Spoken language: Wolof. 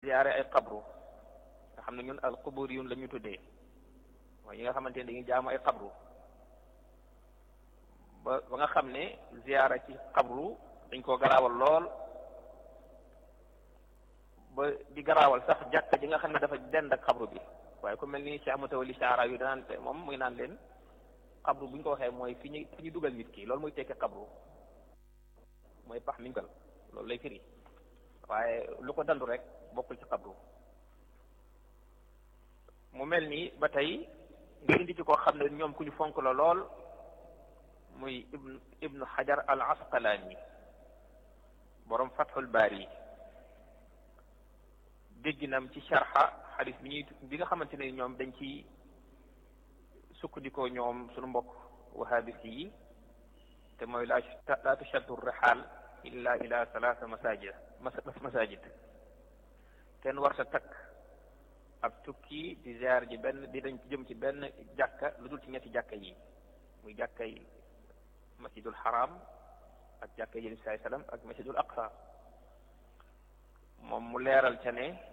ziyaare ay xabru nga xam ne ñun al quburiyun la ñu tuddee mooy yi nga xamante ne dañuy jaamu ay xabru ba ba nga xam ne ziyaara ci xabru dañ koo garaawal lool ba di garaawal sax jàkka ji nga xam ne dafa dend ak xabru bi waaye ku mel ni Cheikh Mutawalli Saara yu danaan te moom muy naan leen xabru bu ñu ko waxee mooy fi ñu fi ñu dugal nit ki loolu muy tekki xabru mooy pax mi ñu loolu lay firi waaye lu ko dandu rek bokkul ci xabru mu mel ni ba tey nga indi ci koo xam ne ñoom ku ñu fonk la lool muy ibnu ibnu xajar al asqalaani borom fathul baari dégginam ci sharxa xadis bi ñuy bi nga xamante ne ñoom dañ ci sukkandikoo ñoom suñu mbokk wahabis yi te mooy la la tushaddu rihal illa ila salaasa masajid masajid kenn war sa takk ab tukki di ziar ji benn di dañ jëm ci benn jàkka lu dul ci ñetti jàkka yi muy jàkkay masjidul haram ak jàkkay yéen saai sallam ak masjidul aqsa moom mu leeral ca ne